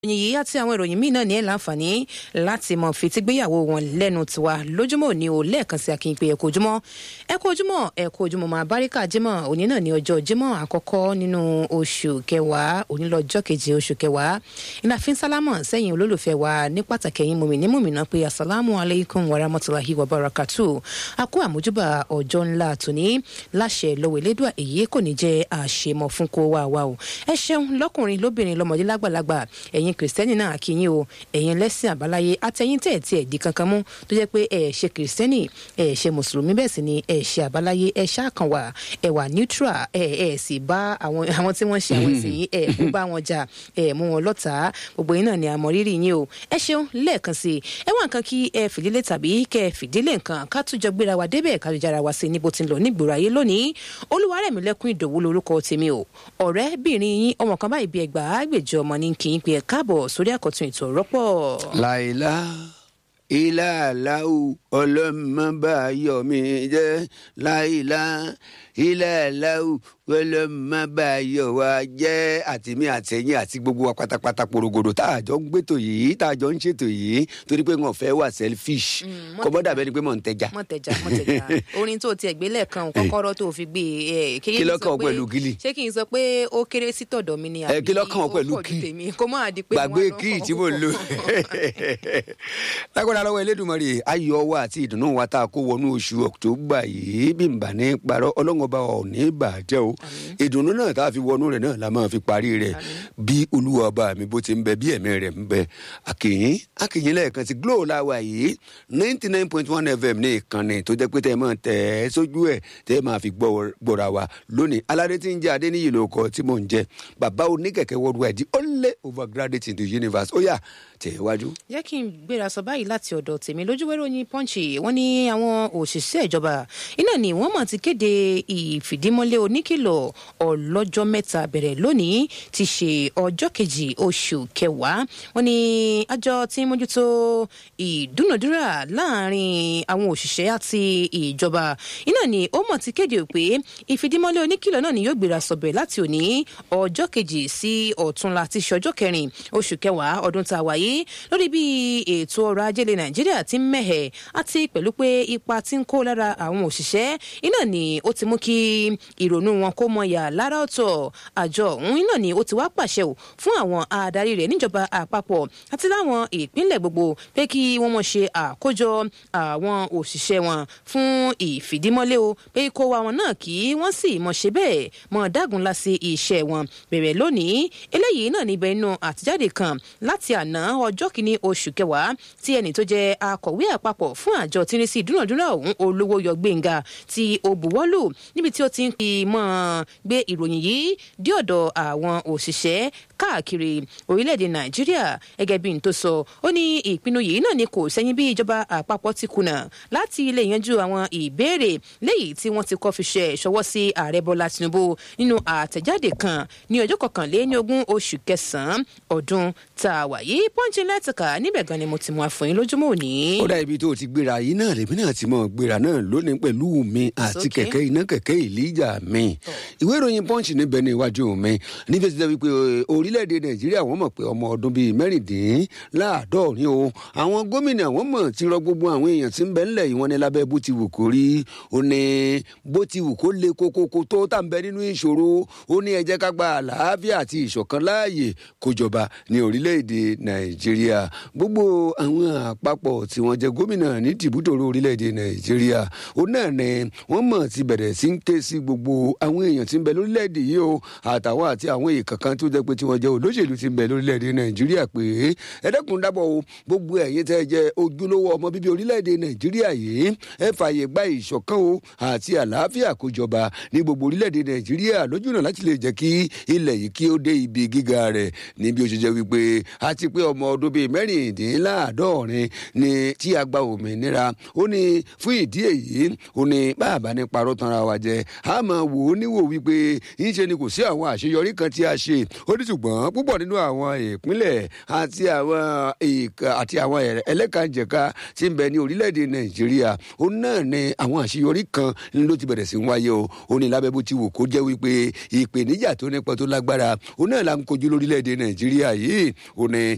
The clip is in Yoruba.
ìròyìn yìí àti àwọn ìròyìn míì náà ní ẹ̀ láǹfààní láti mọ̀ fitígbéyàwó wọn lẹ́nu tiwa lójúmọ́ òní o lẹ́ẹ̀kan sí akínpé ẹ̀kọ́ ojúmọ́ ẹ̀kọ́ ojúmọ́ ẹ̀kọ́ ojúmọ́ máa báríkà jímọ̀ òní náà ní ọjọ́ jímọ̀ àkọ́kọ́ nínú oṣù kẹwàá òní lọ́jọ́ keje oṣù kẹwàá iná fi ń sálámọ̀ sẹ́yìn olólùfẹ́ wa ní pàtàkì ẹ̀yìn mùmí ní mùmínà pé asalaamu alaykum wa rahmatulahi wa barakatu a kú àmójúbà ọjọ́ ńlá tòní láṣẹ lọ́wọ́ elédùà èyí kò ní jẹ́ àṣemọ̀ fún kó wà wá o ẹ ṣeun lọ́kùnrin lóbìnrin lọ́mọdé lágbàlagbà ẹ̀yin kìrìsìtẹ́nì náà kí yín o ẹ̀yin lẹ́sìn àbáláyé àtẹ̀yìn tẹ̀ tí ẹ̀ di kankan mú tó jẹ́ pé ẹ̀ ṣe kìrìsìtẹ́nì ẹ̀ ṣe mùsùlùmí bẹ́ẹ̀ sì ni ẹ̀ ṣe àbáláyé ẹ̀ ṣáàkàn wà ẹ̀ wà neutral ẹ̀ ẹ̀ sì bá àwọn àwọn tí wọ́n ṣe àwọn sì yín ẹ̀ kó bá wọn jà ẹ̀ mú wọn lọ́tà gbogbo yín náà ni àmọ́ rírì yín o ẹ ṣeun lẹ́ẹ̀kan sí ẹ wá nǹkan kí ẹ fìdílé tàbí kẹ fìdílé nǹkan ká tún jọ gbéra wa débẹ̀ ká jára wa sí níbo tí ń lọ nígboro ayé lónìí olúwarẹ̀mílẹ́kùn ìdòwú lorúkọ tèmi o ọ̀rẹ́bìnrin yín ọmọ kan báyìí bí ẹgbàá gbèjọ ọmọ ní kí n pe ẹ káàbọ̀ sórí àkọ́tún ètò rọ́pọ̀. láìlá ilá aláwù ọlọ́mọbáyọ̀mí jẹ́ láìlá ilá aláwù ọlọ́mọbáyọ̀ wa jẹ́ àtìmí àtẹ̀yìn àti gbogbo wa pátápátá porogodo tá a jọ ń gbétò yìí tá a jọ ń ṣètò yìí torí pé wọn fẹ́ wà selfish kò bọ́ dàbẹ́ ni pé mò ń tẹja. mọ̀ tẹja mọ̀ tẹja orin tó tiẹ̀ gbé lẹ́ẹ̀kan kọ́kọ́rọ́ tó fi gbé e. Kí ló kàn ọ́ pẹ̀lú gílì? ṣé kí n sọ pé ó kéré sí tọ̀dọ̀ mi ni Ẹ, kí ló kàn ọ́ ó pẹ̀lú pọ̀ ju kí? tèmi kó máa di pé gbàgbé wọ́n á lọ kí kọ́ tí mò ń lò lágbára lọ́wọ́ elédùnmọ̀rì ayọ̀ wa àti ìdùnnú wa tá a kó wọnú oṣù ọ̀któbà yìí bí n bà ní parọ́ ọlọ́run ọba ò ní bàjẹ́ o ìdùnnú náà tá a fi wọnú rẹ̀ náà la máa fi parí rẹ̀ bí olúwa ọba mi bó ti ń bẹ bí ẹ̀mí rẹ̀ ń bẹ àkìyín àkìyín lẹ́ẹ̀kan sí glo láwa yìí ninety nine point one fm ní ìkànnì tó jẹ́ pé tẹ́ ẹ máa tẹ̀ ẹ́ sójú ẹ̀ tẹ́ ẹ máa fi gbọ́- gbọ́ra wa lónìí aládé tí ń jẹ́ adéníyì lóko tí mò ń jẹ́ bàbá oníkẹ̀kẹ́ worldwide the only overgraduate in the universe ó yá tẹ̀ wájú. jẹ́ kí n gbéra sọ báyìí láti ọ̀dọ̀ tèmi lójúwẹ́rẹ́ oyin pọ́ǹchì wọ́n ní àwọn òṣìṣẹ́ ìjọba iná ni wọ́n mọ̀ ti kéde ìfìdímọ́lé oníkìlọ̀ ọlọ́jọ́ mẹ́ta bẹ̀rẹ̀ lónìí ti ṣe ọjọ́ kejì oṣù kẹwàá wọ́n ní àjọ tí ń mójútó ìdúnàdúrà láàrin àwọn òṣìṣẹ́ àti ìjọba iná ni ó mọ̀ ti kéde pé ìfìdímọ́lé oníkìlọ̀ náà ni yóò gbéra sọ̀bẹ̀ láti òní ọjọ́ kejì sí ọ̀túnla ti ṣe ọjọ́ kẹrin oṣù kẹwàá ọdún tá a wáyé lórí bí ètò ọrọ̀ ajé ilẹ̀ nàìjíríà ti ń mẹ̀hẹ̀ àti pẹ̀lú pé ipa ti ń kó lára àwọn òṣìṣẹ́ iná ni ó ti mú kí ìrònú wọn kó mọ yà lára ọ̀tọ̀ àjọ ọ̀hún iná ni ó ti wá pàṣẹ ò fún àwọn adarí rẹ̀ níjọba àpapọ̀ àti láwọn ìpínlẹ̀ gbogbo pé kí wọ́n mọ̀ ṣe àkójọ àwọn òṣìṣẹ́ wọn fún ìfìdímọ́lé o pé kó wa wọn náà kí wọ́n sì mọ̀ ṣe bẹ́ẹ̀ mọ̀ dágunlá sí iṣẹ́ wọn bẹ̀rẹ̀ lónìí eléyìí náà níbẹ̀ inú àtijáde kan láti àná ọjọ́ kìíní oṣù kẹwàá tí ẹnì tó jẹ́ akọ̀wé àpapọ̀ fún àjọ tí ń rí sí ìdúnàdúrà ọ̀hún olówó yọ gbẹ̀ngà tí ó buwọ́lù níbi tí ó ti ń fi mọ́ gbé ìròyìn yìí dé ọ̀dọ̀ àwọn òṣìṣẹ́ káàkiri orílẹ̀-èdè nàìjíríà gẹ́gẹ́ bí n tó sọ ó ní ìpinnu yìí náà ni kò sẹ́yìn bí ìjọba àpapọ̀ ti kùnà láti lè yanjú àwọn ìbéèrè léyìí tí wọ́n ti kọ́ fi ṣe ìṣọwọ́ sí ààrẹ bọ́lá tinubu nínú àtẹ̀jáde kan ní ọjọ́ kọkànléní ogún oṣù kẹsàn-án ọdún tá a wà yìí pọ́ńchì lẹ́tìkà níbẹ̀ gan ni mo ti mú àfọyín lójúmọ́ òní. ó dá ibi tó o ti gbéra yìí náà lèmi náà ti mọ gbéra náà lónìí pẹ̀lú mi àti okay. kẹ̀kẹ́ iná kẹ̀kẹ́ ìlíjà mi ìwé ìròyìn punch níbẹ̀ ní iwájú mi níbi tí wọ́n wípé orílẹ̀-èdè nàìjíríà wọ́n mọ̀ pé ọmọ ọdún bíi mẹ́rìndínláàádọ́rin o àwọn gómìnà wọ́n mọ̀ ti rọ gbogbo àwọn èèyàn tí ń bẹ ńlẹ̀ yìí wọ́n ní lábẹ́ bó ti wù kó rí ó ní bó ti wù kó le kókókó tó tà ń bẹ nínú ìṣòro ó ní ẹ jẹ́ ká gba àlàáfíà àti ìṣọ̀kan láàyè kó jọba ní orílẹ̀-èdè nàìjíríà gbogbo àwọn àpapọ̀ tí wọ́n jẹ́ gómìnà ní tìbútòrò orílẹ̀-èdè nàìjíríà ó náà ní wọ́n mọ̀ ti bẹ̀rẹ̀ sí ń ké sí gbogbo àwọn èèyàn tí ń bẹ lórílẹ̀-èdè yìí o àtàwọn àti àwọn èèkàn kan tó jẹ́ pé tí wọ́n jẹ́ olóṣèlú tí ń bẹ lórílẹ̀-èdè nàìjíríà pé ẹ dẹ́kun dábọ̀ o gbogbo ẹ̀yin tẹ́ jẹ́ ojúlówó ọmọ bíbí orílẹ̀-èdè nàìjíríà yìí ẹ fààyè gba ìṣọ̀kan o àti àlàáfíà kó jọba ní gbogbo orílẹ̀-èdè nàìjíríà lójúnà láti lè jẹ́ kí ilẹ̀ yìí kí ó dé ibi gíga rẹ̀ níbi ó ṣe jẹ́ wípé àti pé ọmọ ọdún bíi mẹ́rìndínláàádọ́rin ni tí a gba òmìnira ó ní fún ìdí èyí ó ní bàbá ní parọ́ tanra wa jẹ a máa wò ó níwò wípé ńṣe ni kò sí àwọn àṣeyọrí kan tí a ṣe ó ní ṣùgbọ́n púpọ̀ nínú àwọn ìpínlẹ̀ àti àwọn ìka àti àwọn ẹlẹ́kànjẹ̀ka tí ń bẹ ní orílẹ̀-èdè nàìjíríà ó náà ní àwọn àṣeyọrí kan ló ti bẹ̀rẹ̀ sí ń wáyé o ó ní lábẹ́ bó ti wò kó jẹ́ wípé ìpèníjà tó nípa tó lágbára ó náà là ń kojú lórílẹ̀-èdè nàìjíríà yìí ó ní